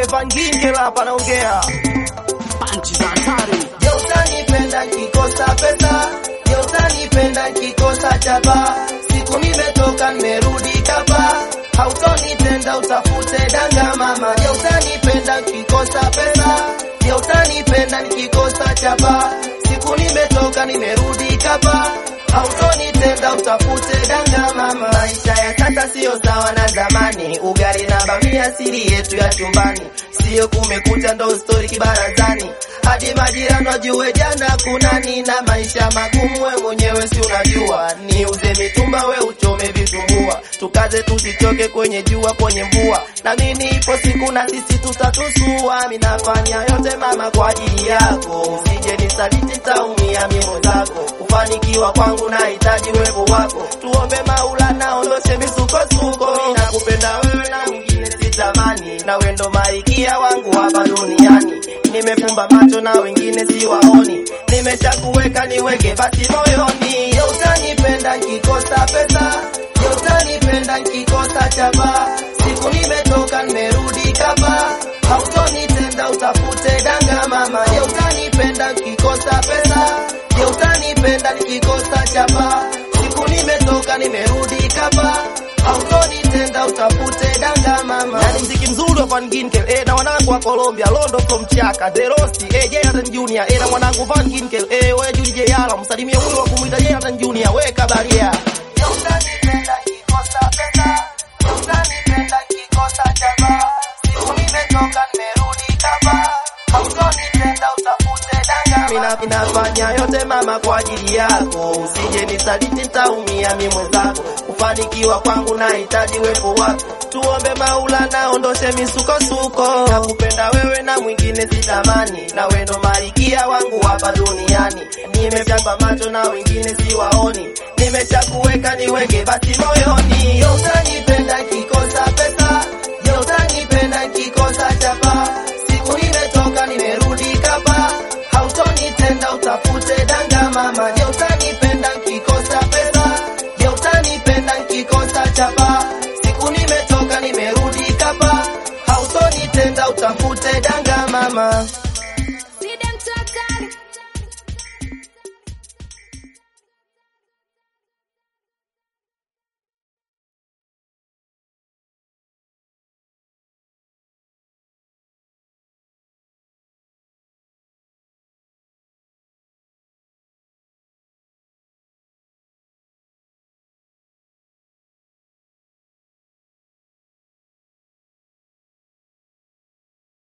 Van Ginkel hapa naongea. Panchi za hatari. Je, utanipenda nkikosa pesa? Je, utanipenda nkikosa chapa? Siku nimetoka nimerudi kapa, hautonitenda utafute danga mama. Je, utanipenda nkikosa pesa? Je, utanipenda nikikosa chapa? Siku nimetoka nimerudi kapa, hautonitenda utafute danga mama. Maisha ya sasa siyo sawa na zamani, ugali na bamia siri yetu ya chumbani, siyo kumekucha ndo stori kibarazani hadi majirani wajue jana kunani na maisha magumu, we mwenyewe si unajua. Ni uze mitumba, we uchome vitumbua, tukaze tusichoke kwenye jua, kwenye mvua, na mimi ipo siku na sisi tutatusua. Mimi nafanya yote mama kwa ajili yako, usije nisaliti, taumia mimi zako. Kufanikiwa kwangu nahitaji uwepo wako, tuombe Maulana ondoshe misukosuko. Mimi nakupenda wewe na mwingine sitamani, na wewe ndo malikia wangu hapa duniani. Nimefumba macho na wengine siwaoni, nimeshakuweka niweke basi moyoni. Je, utanipenda nkikosa pesa? Je, utanipenda nkikosa chapa? Siku nimetoka nimerudi kapa, hautonitenda utafute danga mama. Je, utanipenda nkikosa pesa? Je, utanipenda nikikosa chapa? Siku nimetoka nimerudi kapa, hautonitenda utafute danga mama. Yani mziki mzuri wa Van Ginkel eh, na wanangu wa Colombia Londo from Chaka The Rosti eh, Jonathan Junior eh, na mwanangu Van Ginkel eh, wewe Juli Jayala msalimie huyo wa kumuita Jonathan Junior wewe kabaria. Je, utanipenda kikosa pesa? Je, utanipenda kikosa chapa? Siku nimetoka nimerudi kapa, hautonitenda utafute danga. Mina ninafanya yote mama kwa ajili yako, usije nisaliti, nitaumia mimi mwenzako. Kufanikiwa kwangu nahitaji uwepo wako, tuombe Maulana ondoshe misukosuko. Nakupenda wewe na mwingine sitamani, na wewe ndo malikia wangu hapa duniani. Nimefyamba macho na wengine siwaoni, nimeshakuweka niweke basi moyoni. Je, utanipenda kikosa pesa? Je, utanipenda kikosa chapa? Siku nimetoka nimerudi kapa, hautonitenda utafute danga mama. Je, utanipenda nkikosa pesa? Je, utanipenda nkikosa chapa? Siku nimetoka nimerudi kapa, hautonitenda utafute danga mama.